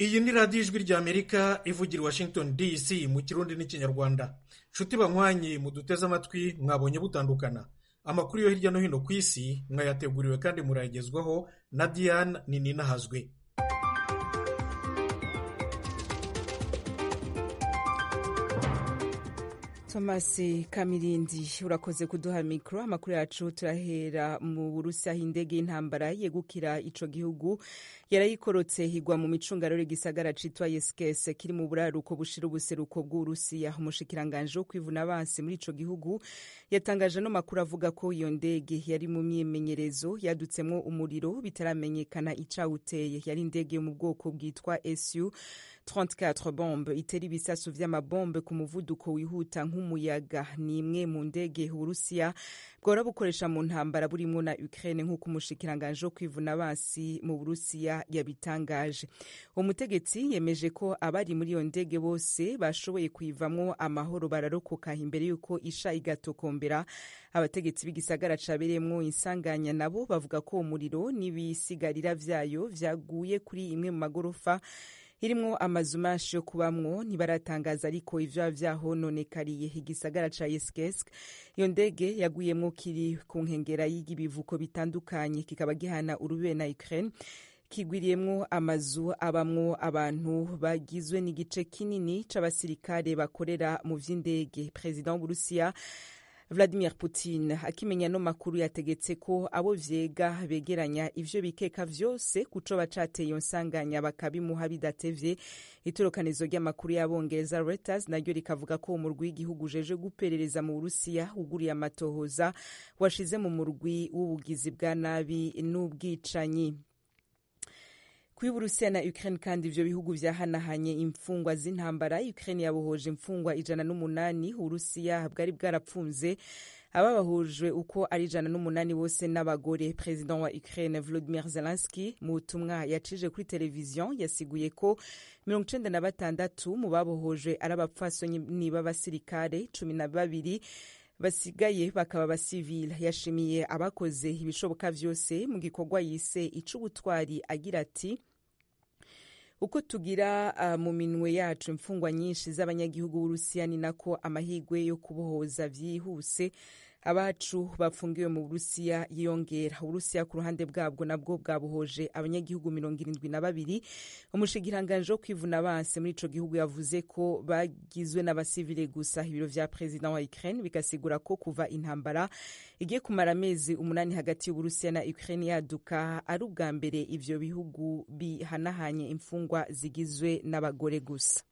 iyi ni radiyo ijwi ry'amerika ivugira i washington dc mu kirundi n'ikinyarwanda nshuti banywanyi muduteze amatwi mwabonye butandukana amakuru yo hirya no hino ku isi mwayateguriwe kandi murayagezwaho na diane nininahazwe thomas kamirindi urakoze kuduha mikoro amakuru yacu turahera mu burusi aho indege y'intambara yegukira ico gihugu yarayikorotse higwa mu micungararo gisagara citwa yeskese kiri mu buraruko bushira ubuseruko bw'uburusiya umushikiranganje wo kwivuna abansi muri ico gihugu yatangaje no makuru avuga ko iyo ndege yari mu myimenyerezo yadutsemwo umuriro bitaramenyekana icawuteye yari indege yo mu bwoko bwitwa su 34 bombe itera ibisasu vy'amabombe ku muvuduko wihuta nk'umuyaga ni imwe mu ndege uburusiya bwora bukoresha mu ntambara burimwo na ukraine nk'uko umushikiranganje wo kwivuna abansi mu burusiya yabitangaje umutegetsi yemeje ko abari muri iyo ndege bose bashoboye kuyivamwo amahoro bararokoka imbere y'uko isha igatokombera abategetsi b'igisagara cabereyemwo insanganya nabo bavuga ko umuriro n'ibisigarira vyayo vyaguye kuri imwe mu magorofa irimwo amazu menshi yo kubamwo ntibaratangaza ariko ivyo vyahononekariye igisagara ca Yeskesk iyo ndege yaguyemwo kiri ku nkengera y'ibivuko bitandukanye kikaba gihana urubibe na Ukraine kigwiriyemwo amazu abamwo abantu bagizwe n'igice kinini c'abasirikare bakorera mu vy'indege perezida w'uburusiya Vladimir Putin akimenya no makuru yategetse ko abo vyega begeranya ivyo bikeka vyose kuco bacateye iyo nsanganya bakabimuha bidatevye itorokanizo ry'amakuru y'abongereza Reuters naryo rikavuga ko umurwi w'igihugu ujeje guperereza mu Burusiya uguriye amatohoza washize mu murwi w'ubugizi bwa nabi n'ubwicanyi kuri Burusiya na Ukraine kandi ivyo bihugu vyahanahanye imfungwa z'intambara Ukraine yabohoje imfungwa ijana n'umunani Urusiya bwari bwarapfunze ababahujwe uko ari ijana n'umunani bose n'abagore perezida wa Ukraine Volodymyr Zelensky mu butumwa yacije kuri televiziyo yasiguye ko mirongo icenda na batandatu mu babohojwe ari abapfasoni b'abasirikare cumi na babiri basigaye bakaba abasivile yashimiye abakoze ibishoboka vyose mu gikorwa yise ic'ubutwari agira ati uko tugira uh, mu minwe yacu imfungwa nyinshi z'abanyagihugu b'urusiya ni nako amahirwe yo kubohoza vyihuse abacu bafungiwe mu burusiya yiyongera uburusiya ku ruhande bwabwo nabwo bwabohoje abanyagihugu mirongo irindwi na babiri umushikiranganje wo kwivuna abansi muri ico gihugu yavuze ko bagizwe n'abasivile gusa ibiro vya perezida wa ukraine bigasigura ko kuva intambara igiye kumara amezi umunani hagati y'uburusiya na ukraine yaduka ari ubwa mbere ivyo bihugu bihanahanye imfungwa zigizwe n'abagore gusa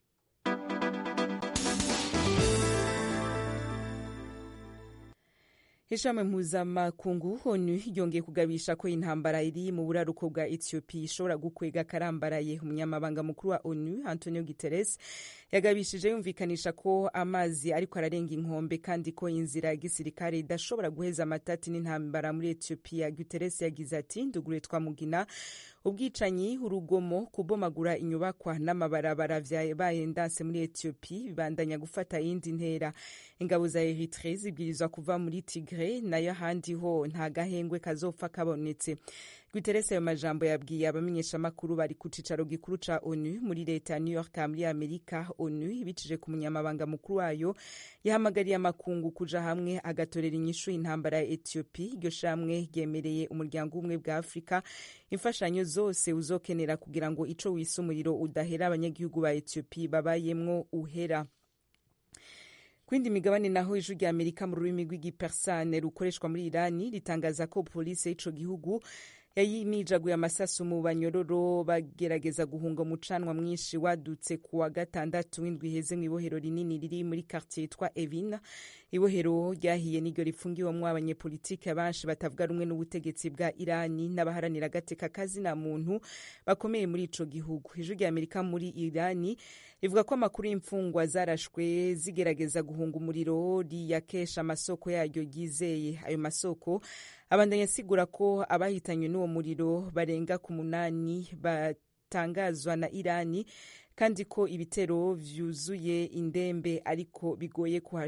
ishami mpuzamakungu onu ryongeye kugabisha ko intambara iri mu buraruko bwa ethiopia ishobora gukwega karambaraye umunyamabanga mukuru wa onu antonio guterres yagabishije yumvikanisha ko amazi ariko ararenga inkombe kandi ko inzira ya gisirikare idashobora guheza amatati n'intambara muri ethiopia guterres yagize ati ndugure twamugina ubwicanyi urugomo kubomagura inyubakwa n'amabarabara vyabaye ndanse muri ethiopia bibandanya gufata iyindi ntera ingabo za eritre zibwirizwa kuva muri tigre nayo ahandi ho nta gahengwe kazopfa kabonetse guterres ayo majambo yabwiye abamenyeshamakuru bari ku cicaro gikuru ca onu muri leta ya new york muri amerika onu ibicije ku munyamabanga mukuru wayo yahamagariye amakungu kuja hamwe agatorera inyishu intambara ya ethiopia iryo shamwe ryemereye umuryango w'ubumwe bwa afurika imfashanyo zose uzokenera kugira ngo ico wise umuriro udahera abanyagihugu ba ethiopia babayemwo uhera kwindi migabane naho ijwi rya amerika mu rurimi rw'igipersane rukoreshwa muri irani ritangaza ko polisi y'ico gihugu yayimijaguye amasasu mu banyororo bagerageza guhunga umucanwa mwinshi wadutse ku wa gatandatu w'indwi iheze mu ibohero rinini riri muri quartier yitwa evina ibohero ryahiye n'iryo rifungiwemwo abanyepolitike benshi batavuga rumwe n'ubutegetsi bwa irani n'abaharanira agateka kazina muntu bakomeye muri ico gihugu ijwi rya amerika muri irani rivuga ko amakuru y'imfungwa zarashwe zigerageza guhunga umuriro riyakesha amasoko yaryo ryizeye ayo masoko abandanya asigura ko abahitanywe n'uwo muriro barenga ku munani batangazwa na irani kandi ko ibitero vyuzuye indembe ariko bigoye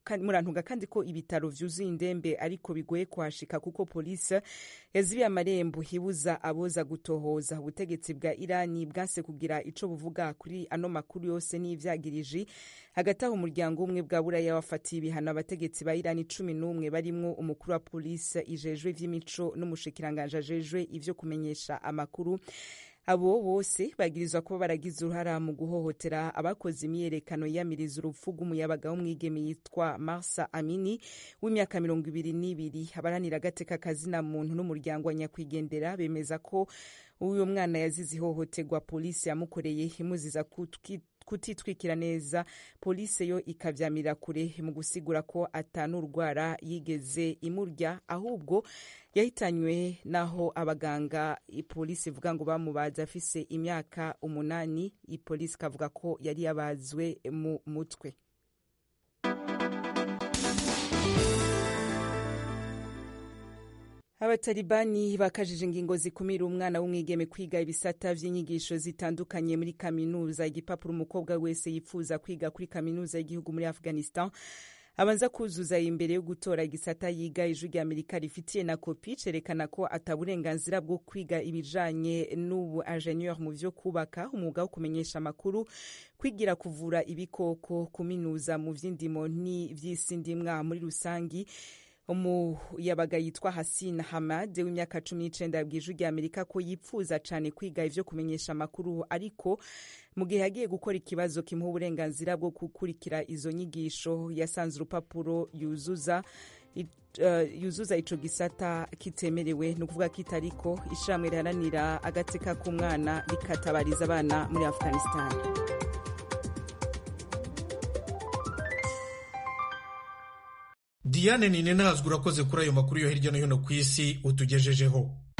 murantunga kandi ko ibitaro vyuzuye indembe ariko bigoye kuhashika kuko polisi yazibiye amarembo hibuza aboza gutohoza ubutegetsi bwa irani bwanse kugira ico buvuga kuri ano makuru yose n'ivyagiriji hagati aho umuryango umwe bwa buraya wafatiye ibihano abategetsi ba irani cumi n'umwe barimwo umukuru wa polisi ijejwe ivy'imico n'umushikiranganje ajejwe ivyo kumenyesha amakuru abo bose bagirizwa kuba baragize uruhara mu guhohotera abakoze imyiyerekano yiyamiriza urupfu rw'umuyabaga w'umwigeme yitwa marsa amini w'imyaka mirongo ibiri n'ibiri abaranira agateka kazina muntu n'umuryango wa nyakwigendera bemeza ko uyu mwana yazize ihohoterwa polisi yamukoreye imuziza kutitwikira neza polisi yo ikavyamirira kure mu gusigura ko atanurwara yigeze imurya ahubwo yahitanywe naho abaganga ipolisi ivuga ngo bamubaza afise imyaka umunani ipolisi ikavuga ko yari yabazwe mu mutwe abatalibani bakajije ingingo zikumira umwana w'umwigeme kwiga ibisata vy'inyigisho zitandukanye muri kaminuza igipapuro umukobwa wese yifuza kwiga kuri kaminuza y'igihugu muri afghanistan abanza kuzuza imbere yo gutora igisata yiga ijwi rya amerika rifitiye na kopi cerekana ko ataburenganzira bwo kwiga ibijanye n'ubu ingenieur mu vyo kubaka umwuga wo kumenyesha amakuru kwigira kuvura ibikoko kuminuza mu vy'indimo n'ivy'isi ndimwa muri rusangi umuyabaga yitwa Hasina Hamad w'imyaka cumi n'icenda yabwiye ijwi rya Amerika ko yipfuza cane kwiga ivyo kumenyesha amakuru ariko mu gihe yagiye gukora ikibazo kimuha uburenganzira bwo gukurikira izo nyigisho yasanze urupapuro yuzuza Uh, yuzuza ico gisata kitemerewe ni ukuvuga ko itariko ishirahamwe riharanira agateka k'umwana rikatabariza abana muri afghanistan diane nine ntazwi urakoze kuri ayo makuru yo hirya no hino ku isi utugejejeho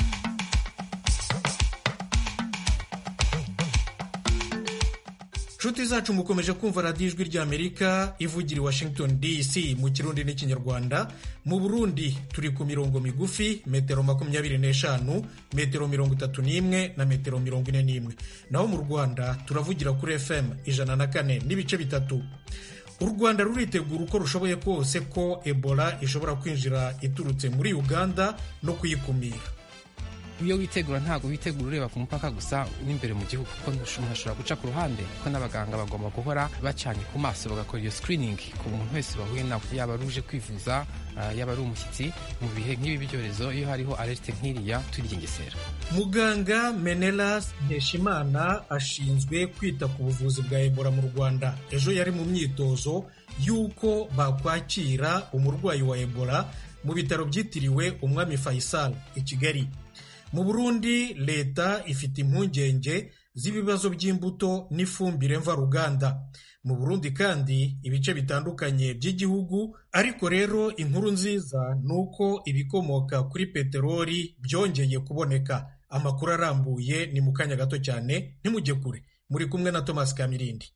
nshuti zacu mukomeje kumva radiyo ijwi ry'amerika ivugira i washington dc mu kirundi n'ikinyarwanda mu burundi turi ku mirongo migufi metero makumyabiri n'eshanu metero mirongo itatu n'imwe na metero mirongo ine n'imwe naho mu rwanda turavugira kuri fm ijana na kane n'ibice bitatu u rwanda ruritegura uko rushoboye kose ko ebola ishobora kwinjira iturutse muri uganda no kuyikumira iyo witegura ntabwo witegura ureba ku mupaka gusa n'imbere mu gihugu kuko umuntu ashobora guca ku ruhande kuko n'abaganga bagomba guhora bacanye ku maso bagakora iyo screening ku muntu wese bahuye nawe yaba ari uje kwivuza yaba ari umushyitsi mu bihe nk'ibi byorezo iyo hariho alerte nk'iriya turigengesera muganga menelas nkeshimana ashinzwe kwita ku buvuzi bwa ebola mu rwanda ejo yari mu myitozo y'uko bakwakira umurwayi wa ebola mu bitaro byitiriwe umwami faisal i kigali mu burundi leta ifite impungenge z'ibibazo by'imbuto n'ifumbire mvaruganda mu burundi kandi ibice bitandukanye by'igihugu ariko rero inkuru nziza ni uko ibikomoka kuri peteroli byongeye kuboneka amakuru arambuye ni mu kanya gato cyane ntimujye kure muri kumwe na thomas kamirindi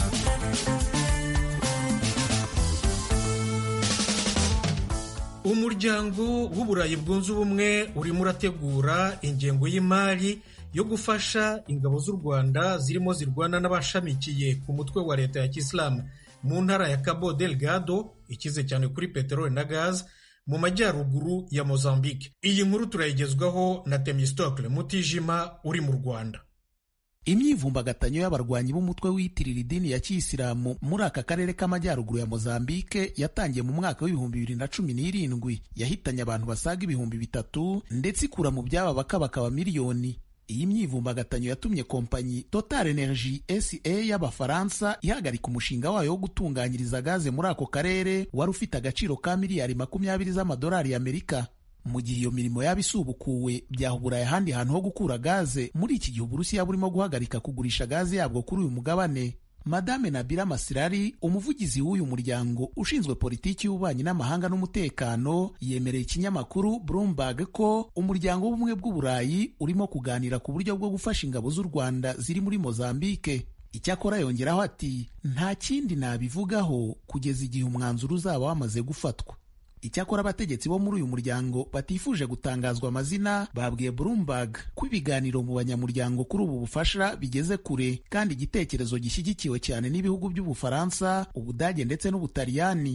umuryango w'uburayi bwunze ubumwe urimo urategura ingengo y'imari yo gufasha ingabo z'u rwanda zirimo zirwana n'abashamikiye ku mutwe wa leta ya kisilamu mu ntara ya cabo delgado ikize cyane kuri peteroli na gazi mu majyaruguru ya mozambique iyi nkuru turayigezwaho na temistokle mutijima uri mu rwanda imyivumbagatanyo y'abarwanyi b'umutwe wiyitirira idini ya kiyisilamu muri aka karere k'amajyaruguru ya mozambike yatangiye mu mwaka w'ibihumbi bibiri na cumi n'irindwi yahitanye abantu basaga ibihumbi bitatu ndetse ikura mu byaba bakabakaba miliyoni iyi myivumbagatanyo yatumye kompanyi total energy sa y'abafaransa ihagarika umushinga wayo wo gutunganyiriza gaze muri ako karere wari ufite agaciro ka miliyari makumyabiri z'amadolari y'amerika mu gihe iyo mirimo yaba isubukuwe byahuburaye ahandi hantu ho gukura gaze muri iki gihe uburusiya burimo guhagarika kugurisha gaze yabwo kuri uyu mugabane madame nabila masirari umuvugizi w'uyu muryango ushinzwe politiki y'ububanyi n'amahanga n'umutekano yemereye ikinyamakuru bloomberg ko umuryango w'ubumwe bw'uburayi urimo kuganira ku buryo bwo gufasha ingabo z'u rwanda ziri muri mozambike icyakora yongeraho ati nta kindi nabivugaho kugeza igihe umwanzuro uzaba wamaze gufatwa icyakora abategetsi bo muri uyu muryango batifuje gutangazwa amazina babwiye Bloomberg ko ibiganiro mu banyamuryango kuri ubu bufasha bigeze kure kandi igitekerezo gishyigikiwe cyane n'ibihugu by'ubufaransa ubudage ndetse n'ubutaliyani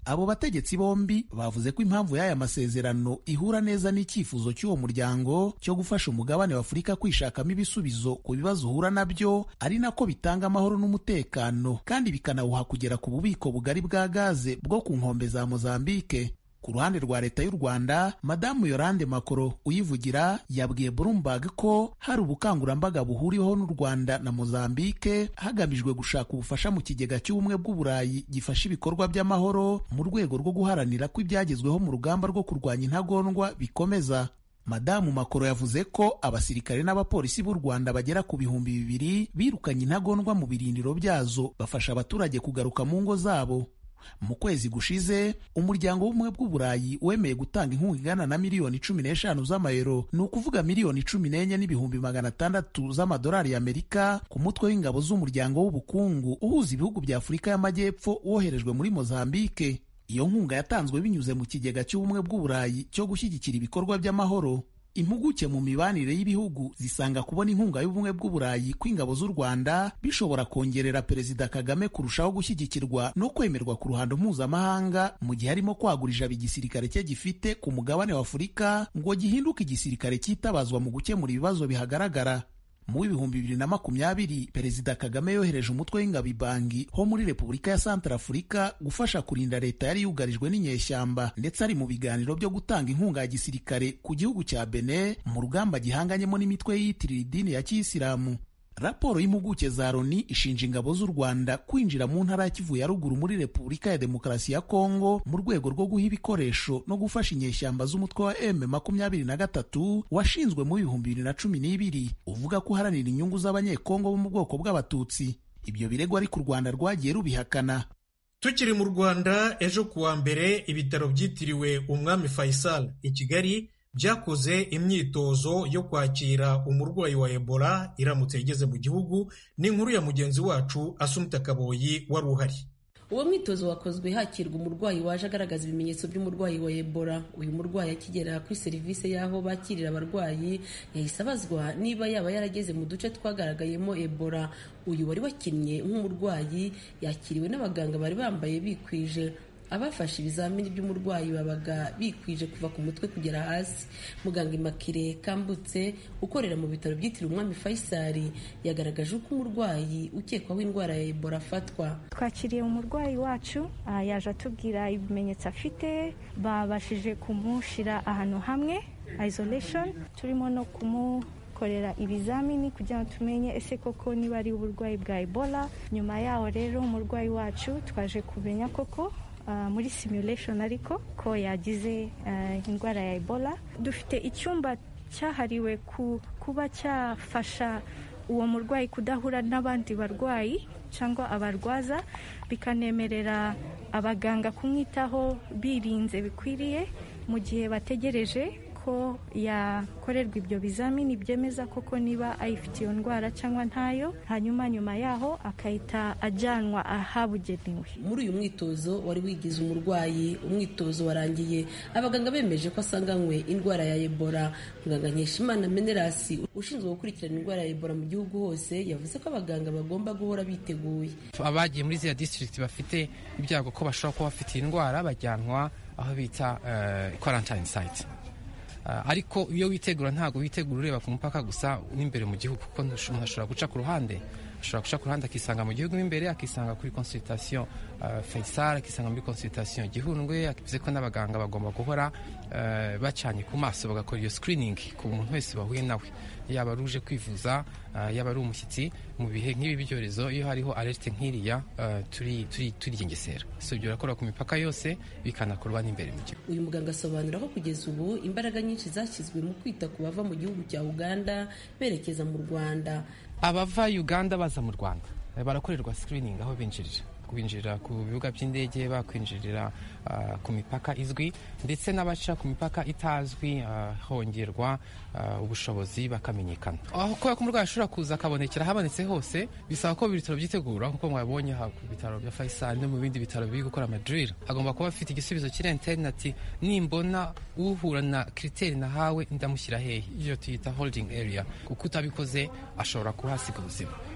abo bategetsi bombi bavuze ko impamvu y'aya masezerano ihura neza n'icyifuzo cy'uwo muryango cyo gufasha umugabane wa afurika kwishakamo ibisubizo ku bibazo uhura nabyo ari nako bitanga amahoro n'umutekano kandi bikanawuha kugera ku bubiko bugari bwa gaze bwo ku nkombe za mozambike ku ruhande rwa leta y'u rwanda madamu yorande makoro uyivugira yabwiye bloomberg ko hari ubukangurambaga buhuriweho n'u rwanda na mozambike hagamijwe gushaka ubufasha mu kigega cy'ubumwe bw'uburayi gifasha ibikorwa by'amahoro mu rwego rwo guharanira ko ibyagezweho mu rugamba rwo kurwanya intagondwa bikomeza madamu makoro yavuze ko abasirikare n'abapolisi b'u rwanda bagera ku bihumbi bibiri birukanye intagondwa mu birindiro byazo bafasha abaturage kugaruka mu ngo zabo mu kwezi gushize umuryango w'ubumwe bw'uburayi wemeye gutanga inkunga ingana na miliyoni cumi n'eshanu z'amayero ni ukuvuga miliyoni cumi n'enye n'ibihumbi magana atandatu z'amadolari y'amerika ku mutwe w'ingabo z'umuryango w'ubukungu uhuza ibihugu bya afurika y'amajyepfo woherejwe muri mozambike iyo nkunga yatanzwe binyuze mu kigega cy'ubumwe bw'uburayi cyo gushyigikira ibikorwa by'amahoro impuguke mu mibanire y'ibihugu zisanga kubona inkunga y'ubumwe bw'uburayi kw'ingabo z'u rwanda bishobora kongerera perezida kagame kurushaho gushyigikirwa no kwemerwa ku ruhando mpuzamahanga mu gihe arimo kwagura ijabo igisirikare cye gifite ku mugabane wa afurika ngo gihinduke igisirikare cyitabazwa mu gukemura ibibazo bihagaragara mu w'ibihumbi bibiri na makumyabiri perezida kagame yohereje umutwe w'ingabo ibangi ho muri repubulika ya santarafurika gufasha kurinda leta yari yugarijwe n'inyeshyamba ndetse ari mu biganiro byo gutanga inkunga ya gisirikare ku gihugu cya bene mu rugamba gihanganyemo n'imitwe yiyitirira idini ya kiyisilamu raporo y'impuguke za loni ishinja ingabo z'u rwanda kwinjira mu ntara ya kivu ya ruguru muri repubulika ya demokarasi ya kongo mu rwego rwo guha ibikoresho no gufasha inyeshyamba z'umutwe wa m makumyabiri na gatatu washinzwe mu bihumbi bibiri na cumi n'ibiri uvuga ko uharanira inyungu z'abanyekongo bo mu bwoko bw'abatutsi ibyo birego ariko u rwanda rwagiye rubihakana tukiri mu rwanda ejo kuwa mbere ibitaro byitiriwe umwami faisal i kigali byakoze imyitozo yo kwakira umurwayi wa ebola iramutse igeze mu gihugu ni inkuru ya mugenzi wacu asumita kaboyi wari uhari uwo mwitozo wakozwe hakirwa umurwayi waje agaragaza ibimenyetso by'umurwayi wa ebola uyu murwayi akigera kuri serivisi y'aho bakirira abarwayi yahise abazwa niba yaba yarageze mu duce twagaragayemo ebola uyu wari wakinnye nk'umurwayi yakiriwe n'abaganga bari bambaye bikwije abafashe ibizamini by'umurwayi babaga bikwije kuva ku mutwe kugera hasi muganga imakire kambutse ukorera mu bitaro byitiriwe umwami faisal yagaragaje uko umurwayi ukekwaho indwara ya ebola afatwa twakiriye umurwayi wacu yaje atubwira ibimenyetso afite babashije kumushyira ahantu hamwe isolation turimo no kumu korera ibizamini kugira ngo tumenye ese koko niba ari uburwayi bwa ebola nyuma yaho rero umurwayi wacu twaje kumenya koko muri simulation ariko ko yagize indwara ya ebola dufite icyumba cyahariwe kuba cyafasha uwo murwayi kudahura n'abandi barwayi cyangwa abarwaza bikanemerera abaganga kumwitaho birinze bikwiriye mu gihe bategereje ko yakorerwa ibyo bizamini byemeza koko niba ayifite iyo ndwara cyangwa ntayo hanyuma nyuma yaho akahita ajyanwa ahabugenewe muri uyu mwitozo wari wigize umurwayi umwitozo warangiye abaganga bemeje ko asanganywe indwara ya ebola muganga nkeshimana menerasi ushinzwe gukurikirana indwara ya ebola mu gihugu hose yavuze ko abaganga bagomba guhora biteguye abagiye muri ziriya disitirigiti bafite ibyago ko bashobora kuba bafite indwara bajyanwa aho bita quarantine site ariko iyo witegura ntabwo witegura ureba ku mupaka gusa n'imbere mu gihugu kuko umuntu ashobora guca ku ruhande ashobora guca ku ruhande akisanga mu gihugu imbere akisanga kuri consultation Faisal akisanga muri consultation Gihundwe bivuze ko n'abaganga bagomba guhora bacanye ku maso bagakora iyo screening ku muntu wese bahuye nawe yaba ari uje kwivuza yaba ari umushyitsi mu bihe nk'ibi byorezo iyo hariho alerte nk'iriya turigengesera so ibyo birakora ku mipaka yose bikanakorwa n'imbere mu gihugu uyu muganga asobanura ko kugeza ubu imbaraga nyinshi zashyizwe mu kwita ku bava mu gihugu cya uganda berekeza mu rwanda abava uganda baza mu rwanda barakorerwa screening aho binjirira kwinjirira ku bibuga by'indege bakwinjirira uh, ku mipaka izwi ndetse n'abaca ku mipaka itazwi uh, hongerwa uh, ubushobozi bakamenyekana aho kubera ko umurwayi ashobora kuza akabonekera habonetse hose bisaba ko ibitaro byitegura nk'uko mwabonye aha ku bitaro bya Faisal no mu bindi bitaro biri gukora amadril agomba kuba afite igisubizo kiri interineti nimbona uhura na kiriteri nahawe ndamushyira hehe iyo tuyita holding area kuko utabikoze ashobora kuhasiga ubuzima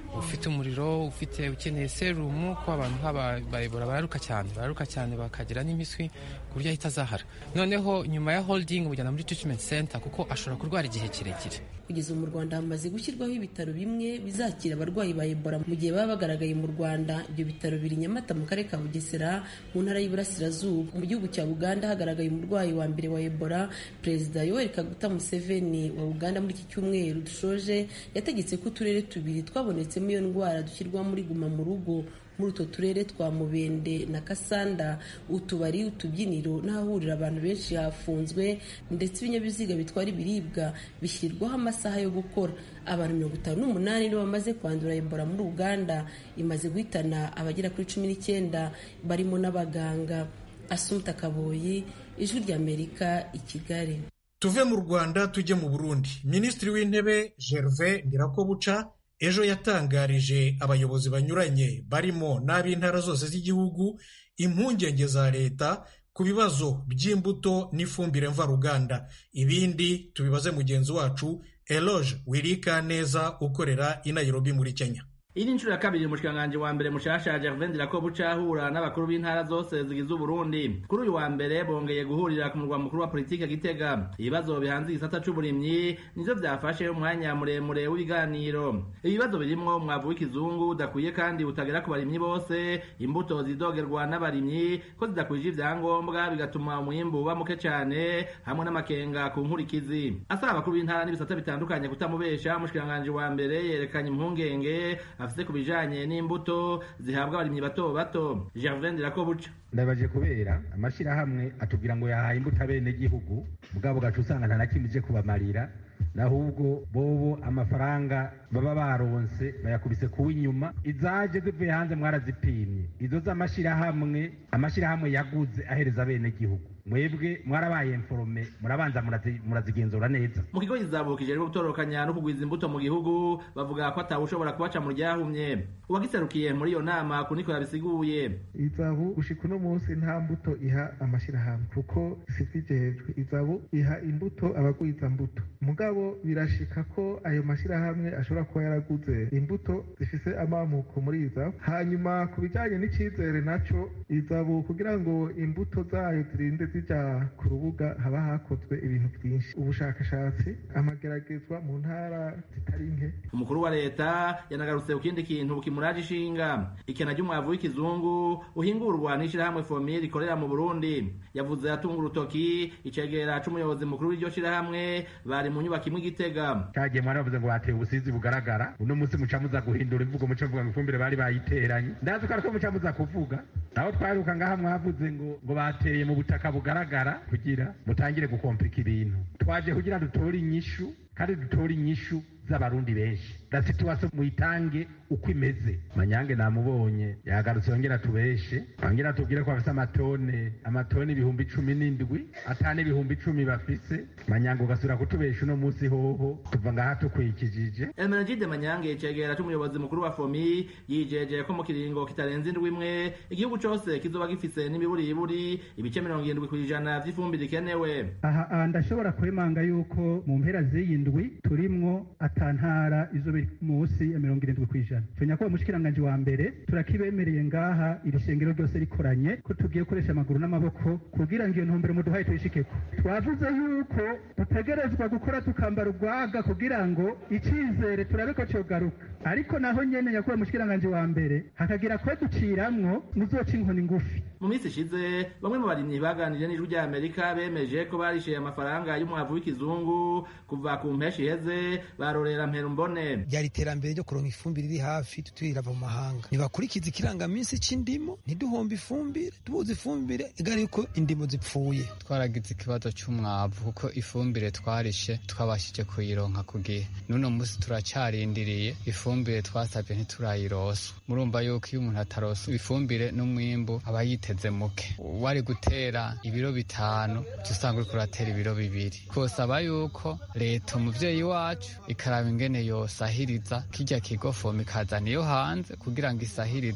ufite umuriro ufite ukeneye serumu ko abantu bayibora bararuka cyane bararuka cyane bakagira n'imiswi ku buryo ahita azahara noneho nyuma ya holding bujyana muri treatment center kuko ashobora kurwara igihe kirekire kugeza ubu mu rwanda hamaze gushyirwaho ibitaro bimwe bizakira abarwayi ba ebola mu gihe baba bagaragaye mu rwanda ibyo bitaro biri nyamata mu karere ka bugesera mu ntara y'iburasirazuba mu gihugu cya uganda hagaragaye umurwayi wa mbere wa ebola perezida yoweri kaguta museveni wa uganda muri iki cyumweru dushoje yategetse ko uturere tubiri twabonetsemo iyo ndwara dushyirwa muri guma mu rugo muri utwo turere twa mubende na kasanda utubari utubyiniro n'ahahurira abantu benshi hafunzwe ndetse ibinyabiziga bitwara ibiribwa bishyirwaho amasaha yo gukora abantu mirongo itanu n'umunani nibo bamaze kwandura ebola muri uganda imaze guhitana abagera kuri cumi n'icyenda barimo n'abaganga asumta kaboyi ijwi ry'amerika i kigali tuve mu rwanda tujye mu burundi minisitiri w'intebe gervais ndirakobuca ejo yatangarije abayobozi banyuranye barimo n'ab'intara zose z'igihugu impungenge za leta ku bibazo by'imbuto n'ifumbire mvaruganda ibindi tubibaze mugenzi wacu eloge wirika neza ukorera i nairobi muri kenya iyi ni inshuro ya kabiri umushikiranganji wa mbere mushasha Gervain Ndirakobuca ahura n'abakuru b'intara zose zigize Uburundi kuri uyu wa mbere bongeye guhurira ku murwa mukuru wa politike Gitega ibibazo bihanze igisata c'uburimyi nivyo vyafashe umwanya muremure w'ibiganiro ibibazo birimwo umwavu w'ikizungu udakwiye kandi utagera ku barimyi bose imbuto zidogerwa n'abarimyi ko zidakwije ivyangombwa bigatuma umwimbu uba muke cane hamwe n'amakenga ku nkurikizi asaba abakuru b'intara n'ibisata bitandukanye kutamubesha umushikiranganji wa mbere yerekanye impungenge afite ku bijanye n'imbuto zihabwa abarimyi bato bato Gervain Ndirakobuca ndabaje kubera amashirahamwe atubwira ngo yahaye imbuto abene gihugu mugabo gacu usanga nta na kimwe ije kubamarira nahubwo bobo amafaranga baba baronse bayakubise kuwa inyuma izaje zivuye hanze mwarazipimye izo z'amashirahamwe amashirahamwe yaguze ahereza abene gihugu mwebwe mwarabaye informe murabanza murazigenzura neza mu kigo kizabukije rero gutorokanya no kugwiza imbuto mu gihugu bavuga ko atawe ushobora kubaca mu ryahumye uwagiserukiye muri iyo nama kuniko yabisiguye izabu gushika uno munsi nta mbuto iha amashirahamwe kuko sivijejwe izabu iha imbuto abagwiza mbuto mugabo birashika ko ayo mashirahamwe ashobora kuba yaraguze imbuto zifise amamuko muri izabu hanyuma ku bijanye n'icizere naco izabu kugira ngo imbuto zayo zirinde zija ku rubuga haba hakozwe ibintu byinshi ubushakashatsi amageragezwa mu ntara zitari nke umukuru wa leta yanagarutse ku kindi kintu kimuraje ishinga ikena ry'umwavu w'ikizungu uhingurwa n'ishirahamwe fomire rikorera mu burundi yavuze atunga urutoki icegera c'umuyobozi mukuru w'iryo shirahamwe bari mu nyubako imwe igitega cagiye mwari bavuze ngo bateye ubusizi bugaragara uno munsi muca muza guhindura imvugo muca muvuga ngo ifumbire bari bayiteranye ndazi ko ariko muca muza kuvuga naho twaheruka ngaha mwavuze ngo ngo bateye mu butaka bugaragara kugira mutangire gukomplika ibintu twaje kugira dutore inyishu kandi dutore inyishu z'abarundi benshi la situation muyitange uko imeze manyange namubonye yagarutse yongera tubeshe yongera tubwire ko bafise amatone amatone ibihumbi cumi n'indwi atane ibihumbi icumi bafise manyange ugasubira kutubesha uno munsi hoho tuva ngaha tukwikijije Emenegide Manyange cegera c'umuyobozi mukuru wa FOMI yijeje ko mu kiringo kitarenze indwi imwe igihugu cose kizoba gifise n'imiburiburi ibice mirongo irindwi kw'ijana vy'ifumbire ikenewe aha ndashobora kwemanga yuko mu mpera z'iyi ndwi turimwo atantara izo biri munsi ya mirongo irindwi kw'ijana tunya ko umushikiranganji wa mbere turakibemereye ngaha iri shengero ryose rikoranye ko tugiye gukoresha amaguru n'amaboko kugira ngo iyo ntumbero muduhaye tuyishikeko twavuze yuko dutegerezwa gukora tukambara urwaga kugira ngo icizere turabe ko cogaruka ariko naho nyene nyakuba umushikiranganji wa mbere hakagira kwe duciramwo muzoca inkoni ngufi mu minsi ishize bamwe mu barimyi baganiriye n'ijwi rya amerika bemeje ko barishyuye amafaranga y'umwavu w'ikizungu kuva ku mpeshi iheze barorera mperumbone ryari iterambere ryo kuronka ifumbire iri hafi tutirava mu mahanga ntibakurikiza ikirangaminsi c'indimo ntiduhombe ifumbire tubuze ifumbire igari yuko indimo zipfuye twaragize ikibazo c'umwavu kuko ifumbire twarishe twabashije kuyironka ku gihe n'uno munsi turacarindiriye ifumbire twasabye ntiturayirosa murumva yuko iyo umuntu atarosa ifumbire n'umwimbu aba yiteze muke wari gutera ibiro bitanu usanga uriko uratera ibiro bibiri twosaba yuko leta umuvyeyi wacu ikaraba ingene yosahiriza kirya kigo fomu ikazana iyo hanze kugira ngo isahirize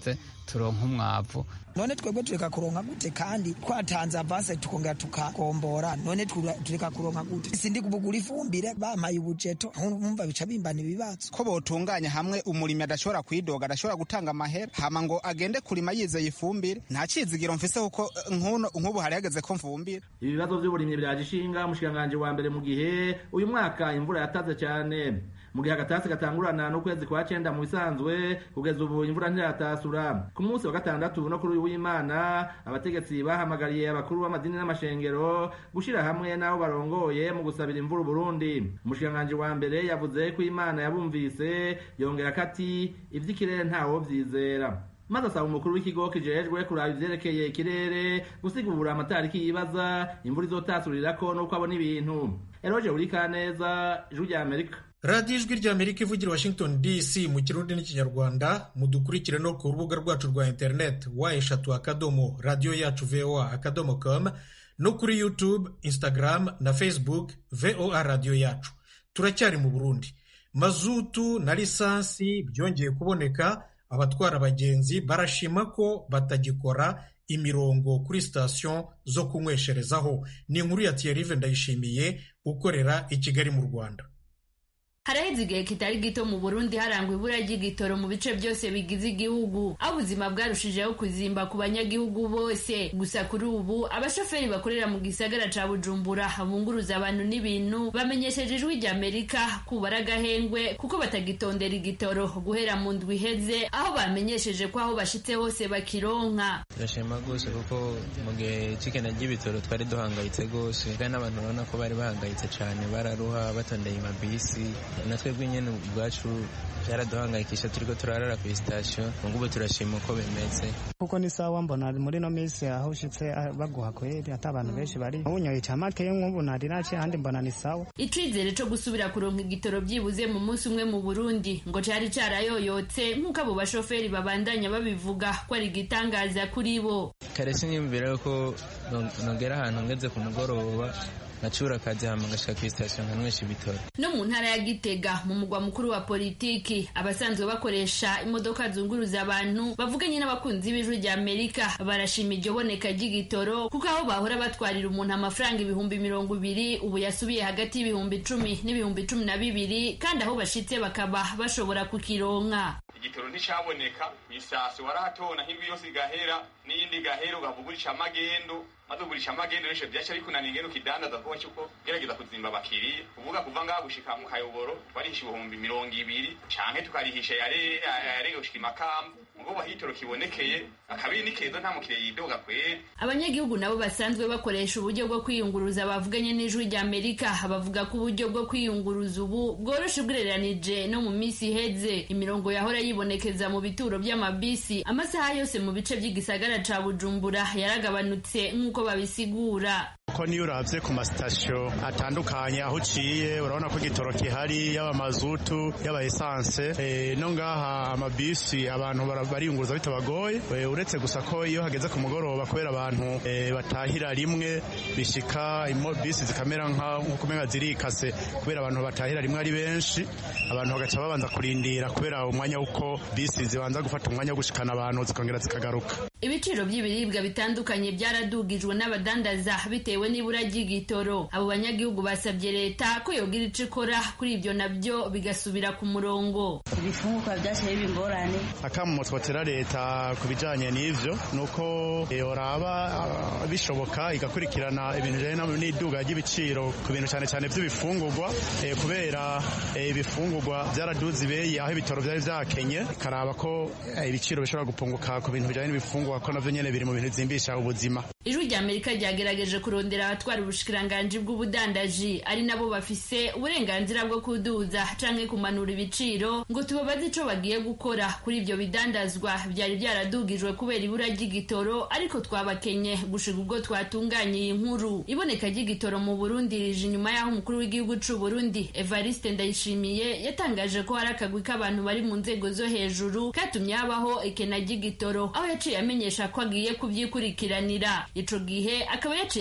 turonka umwavu none twebwe tureka kuronka gute kandi twatanze avanse tukongera tukagombora none tureka kuronka gute sindi kubugura ifumbire bampaye ubujeto nkumva bica bimbana ibibazo ko botunganya hamwe umurimi adashobora kwidoga adashobora gutanga amahera hama ngo agende kurima yizeye ifumbire nta cizigiro mfise kuko nk'ubu hari hageze ko mfumbira ibibazo by'uburimyi byaje ishinga umushikiranganji wa mbere mu gihe uyu mwaka imvura yataze cyane mu gihe agatasi gatangurana n'ukwezi kwa cenda mu bisanzwe kugeza ubu imvura ntiratasura ku munsi wa gatandatu no kuri uyu w'imana abategetsi bahamagariye abakuru b'amadini n'amashengero gushira hamwe n'abo barongoye mu gusabira imvura uburundi umushikiranganji wa mbere yavuze ko imana yabumvise yongera ko ati ivy'ikirere ntawo vyizera maze asaba umukuru w'ikigo kijejwe kuraba ivyerekeye ikirere gusigura amatariki yibaza imvura izotasurirako n'uko abona ibintu eroje urikaneza ijwi rya amerika radiyo ijwi rya amerika ivugira washington dc mu kirundi n'ikinyarwanda mudukurikire no ku rubuga rwacu rwa interineti wa eshatu akadomo radiyo yacu voa akadomo com no kuri youtube instagram na facebook voa radiyo yacu turacyari mu burundi mazutu na lisansi byongeye kuboneka abatwara abagenzi barashima ko batagikora imirongo kuri sitasiyo zo kunywesherezaho ni inkuru ya tiyarive ndayishimiye ukorera i kigali mu rwanda haraheze igihe kitari gito mu burundi harangwa ibura ry'igitoro mu bice byose bigize igihugu aho ubuzima bwarushijeho kuzimba ku banyagihugu bose gusa kuri ubu abashoferi bakorera mu gisagara ca bujumbura bunguruza abantu n'ibintu bamenyesheje ijwi rya amerika kubara agahengwe kuko batagitondera igitoro guhera mu ndwi iheze aho bamenyesheje ko aho bashitse hose bakironka turashima rwose kuko mu gihe c'ikena ry'ibitoro twari duhangayitse rwose kandi n'abantu urabona ko bari bahangayitse cane bararuha batondeye amabisi na twebwe nyine ubwacu byaraduhangayikisha turiko turarara ku sitasiyo ngubu turashima uko bimeze kuko ni sawa mbona muri no minsi aho ushitse baguha kweri ata abantu benshi bari ubunyoye camake nk'ubu nari naciye ahandi mbona ni sawa icizere co gusubira kuronka igitoro byibuze mu munsi umwe mu burundi ngo cari carayoyotse nk'uko abo bashoferi babandanya babivuga ko ari igitangaza kuri bo kare sinyumvira yuko nogera ahantu ngeze ku mugoroba nacura akazi hama ngashika kuri sitasiyo nkanywesha ibitoro no mu ntara ya gitega mu mugwa mukuru wa politiki abasanzwe bakoresha imodoka zunguruza abantu bavuganye n'abakunzi b'ijwi rya amerika barashima iryo boneka ry'igitoro kuko aho bahora batwarira umuntu amafaranga ibihumbi mirongo ibiri ubu yasubiye hagati y'ibihumbi icumi n'ibihumbi cumi na bibiri kandi aho bashitse bakaba bashobora kukironka igitoro nticaboneka isasi warahatona nk'indwi yose igahera n'iyindi igahera ugavugurisha amagendo maze ugurisha amagendo nisho vyaca bikunaniye ngene ukidandaza kuba cyuko gerageza kuzimba abakiriya uvuga kuva ngaha gushika mu kayoboro twarihisha ibihumbi mirongo ibiri canke tukarihisha yarege gushika imakamba mugo bahitoro kibonekeye akabiri ni keza nta mukiriya yidoga kweri abanyagihugu nabo basanzwe bakoresha uburyo bwo kwiyunguruza bavuganye n'ijwi rya amerika bavuga ko uburyo bwo kwiyunguruza ubu bworoshe ugereranije no mu minsi iheze imirongo yahora yibonekeza mu bituro by'amabisi amasaha yose mu bice by'igisagara ca bujumbura yaragabanutse nk'uko babisigura ko niyo urabye ku masitasiyo atandukanye aho uciye urabona ko igitoro gihari yaba mazutu yaba esanse no ngaha amabisi abantu bariyunguruza bitabagoye uretse gusa ko iyo hageze ku mugoroba kubera abantu batahira rimwe bishika bisi zikamera nk'uko umenga zirikase kubera abantu batahira rimwe ari benshi abantu bagaca babanza kurindira kubera umwanya w'uko bisi zibanza gufata umwanya wo gushikana abantu zikongera zikagaruka ibiciro by'ibiribwa bitandukanye byaradugijwe n'abadandaza bitewe n'ibura ry'igitoro abo banyagihugu basabye leta ko yogira ico ikora kuri ibyo nabyo bigasubira ku murongo ibifungurwa byashyira bingorane akamu twotera leta ku bijanye n'ivyo nuko yoraba bishoboka igakurikirana ibintu bijanye n'iduga ry'ibiciro ku bintu cyane cyane by'ibifungurwa kubera ibifungurwa byaraduze ibeyi aho ibitoro byari vyakenye ikaraba ko ibiciro bishobora gupunguka ku bintu bijanye n'ibifungurwa ko navyo nyene biri mu bintu bizimbisha ubuzima ijwi rya amerika ryagerageje kurondera abatwara ubushikiranganji bw'ubudandaji ari nabo bafise uburenganzira bwo kuduza canke kumanura ibiciro ngo tubabaze ico bagiye gukora kuri ivyo bidandazwa byari byaradugijwe kubera ibura ry'igitoro ariko twabakenye gushika ubwo twatunganye iyi nkuru iboneka ry'igitoro mu burundi rije inyuma y'aho umukuru w'igihugu c'u burundi evariste ndayishimiye yatangaje ko hari akagwi k'abantu bari mu nzego zo hejuru katumye habaho ekena ry'igitoro aho yaciye amenyesha ko agiye kuvyikurikiranira ico gihe akaba yaciye ahindura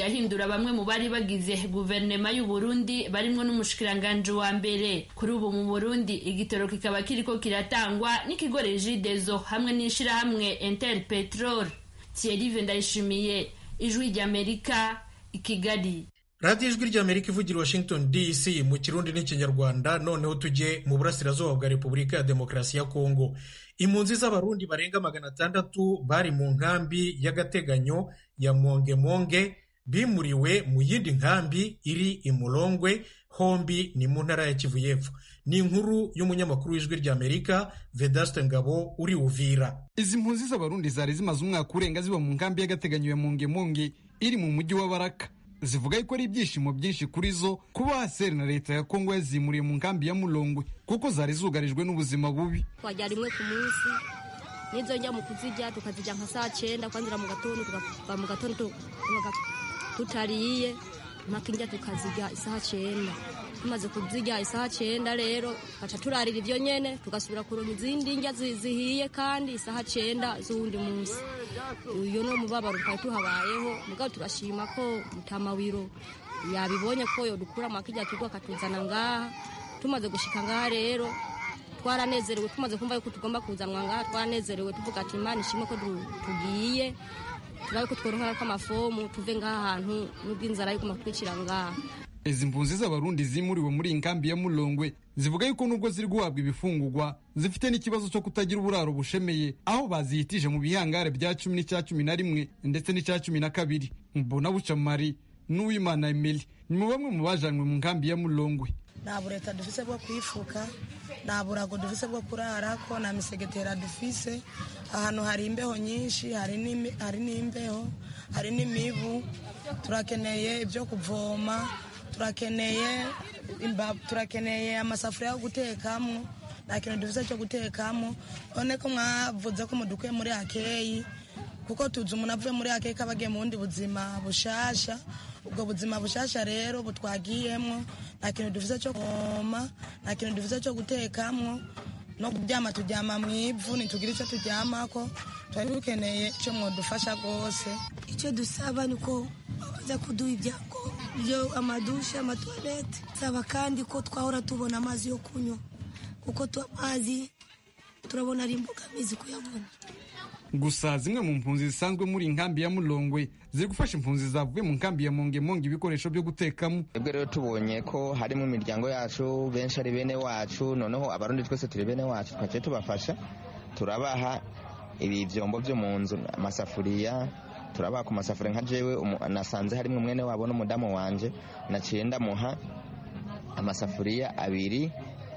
kugandagura bamwe mu bari bagize guverinoma y'u Burundi barimwo n'umushikiranganji wa mbere kuri ubu mu Burundi igitoro kikaba kiriko kiratangwa n'ikigo Regideso hamwe n'ishirahamwe Interpetrol Thierry Ndayishimiye ijwi ry'Amerika i Kigali radiyo ijwi ry'amerika ivugira washington dc mu kirundi n'ikinyarwanda noneho tujye mu burasirazuba bwa repubulika ya demokarasi ya kongo impunzi z'abarundi barenga magana atandatu bari mu nkambi y'agateganyo ya mongemonge bimuriwe mu yindi nkambi iri i murongwe hombi ni mu ntara ya kivu y'epfo ni inkuru y'umunyamakuru w'ijwi ry'amerika vedaste ngabo uri uvira izi mpunzi z'abarundi zari zimaze umwaka urenga ziba mu nkambi y'agateganyo ya mongemonge iri mu mujyi wa baraka zivuga yuko ari ibyishimo byinshi kuri zo kuba haseri na leta ya kongo yazimuriye mu nkambi ya murongwe kuko zari zugarijwe n'ubuzima bubi twajya rimwe ku munsi n'izo njya mu kuzijya tukazijya nka saa cyenda kwanzira mu gatondo tukava mu gatondo tutariye mpaka injya tukazijya isaha cyenda tumaze kuzijya isaha cyenda rero tugaca turarira ibyo nyene tugasubira kuronka izindi njya zihiye kandi isaha cyenda z'uwundi munsi uyu ni umubabaro twari tuhabayeho mugabo turashima ko mutamawiro yabibonye ko yodukura mu akijya kigo akatuzana ngaha tumaze gushika ngaha rero twaranezerewe tumaze kumva yuko tugomba kuzanwa ngaha twaranezerewe tuvuga ati imana ishimwe ko tugiye turabe ko tworonka amafomu tuve ngaha hantu n'ubwo inzara yiguma kutwicira ngaha izi mpunzi z'abarundi zimuriwe muri iyi nkambi ya murongwe zivuga yuko nubwo ziri guhabwa ibifungurwa zifite n'ikibazo cyo kutagira uburaro bushemeye aho bazihitije mu bihangare bya cumi n'icya cumi na rimwe ndetse n'icya cumi na kabiri mbona bucamari n'uwimana emeli ni mu bamwe mu bajanywe mu nkambi ya murongwe nta bureta dufise bwo kwifuka nta burago dufise bwo kurarako nta misegetera dufise ahantu hari imbeho nyinshi hari n'imbeho hari n'imibu turakeneye ibyo kuvoma turakeneye turakeneye amasafuriya yo gutekamo nta kintu dufite cyo gutekamo none ko mwavuze ko mudukuye muri akeyi kuko tuzi umuntu avuye muri akeyi ko aba agiye mu bundi buzima bushasha ubwo buzima bushasha rero butwagiyemo nta kintu dufite cyo kuvoma nta kintu dufite cyo gutekamo no kuryama turyama mu ivu ntitugire icyo turyamako twari dukeneye icyo mwadufasha rwose icyo dusaba ni uko baza kuduha ibyangombwa byo amadushe amatuwarete saba kandi ko twahora tubona amazi yo kunywa kuko amazi turabona ari imbogamizi kuyabona gusa zimwe mu mpunzi zisanzwe muri nkambi ya murongwe ziri gufasha impunzi zavuye mu nkambi ya mongemonge ibikoresho byo gutekamo twebwe rero tubonye ko harimo imiryango yacu benshi ari bene wacu noneho abarundi twese turi bene wacu twaciye tubafasha turabaha ibi byombo byo mu nzu amasafuriya turabaha ku masafuriya nka jewe nasanze harimo umwene wabo n'umudamu wanje naciye ndamuha amasafuriya abiri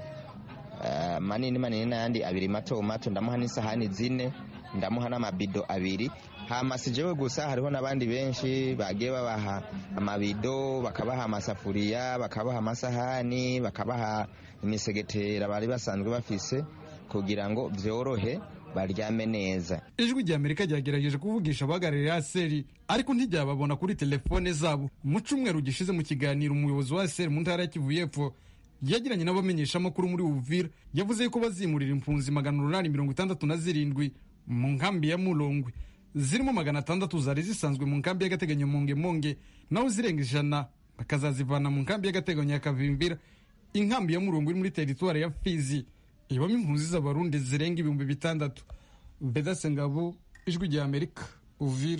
manini manini n'ayandi abiri mato mato ndamuha n'isahani zine ndamuha n'amabido abiri hama si jewe gusa hariho n'abandi benshi bagiye babaha amabido bakabaha amasafuriya bakabaha amasahani bakabaha imisegetera bari basanzwe bafise kugira ngo byorohe baryame neza ijwi rya amerika ryagerageje kuvugisha abahagarariye aseri ariko ntiryababona kuri telefone zabo mu cyumweru gishize mu kiganiro umuyobozi wa aseri mu ntara ya kivu y'epfo yagiranye n'abamenyeshamakuru muri uvira yavuze yuko bazimurira impunzi magana umunani mirongo itandatu na zirindwi mu nkambi ya murongwe zirimo magana atandatu zari zisanzwe mu nkambi y'agateganyo mongemonge naho zirenga ijana bakazazivana mu nkambi y'agateganyo ya kavimvira inkambi ya murongwe iri muri teritwari ya fizi ibamo impunzi z'abarundi zirenga ibihumbi bitandatu bedase ngabo ijwi rya amerika uvira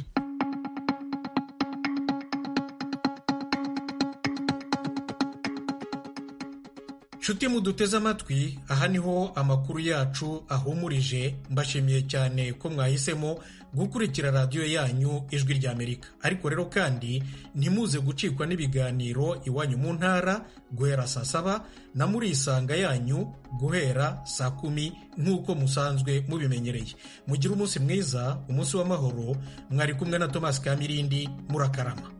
nshuti muduteze amatwi aha niho amakuru yacu ahumurije mbashimiye cyane ko mwahisemo gukurikira radiyo yanyu ijwi rya amerika ariko rero kandi ntimuze gucikwa n'ibiganiro iwanyu mu ntara guhera saa saba na muri isanga yanyu guhera saa kumi nk'uko musanzwe mubimenyereye mugire umunsi mwiza umunsi w'amahoro mwari kumwe na tomasi kamirindi murakarama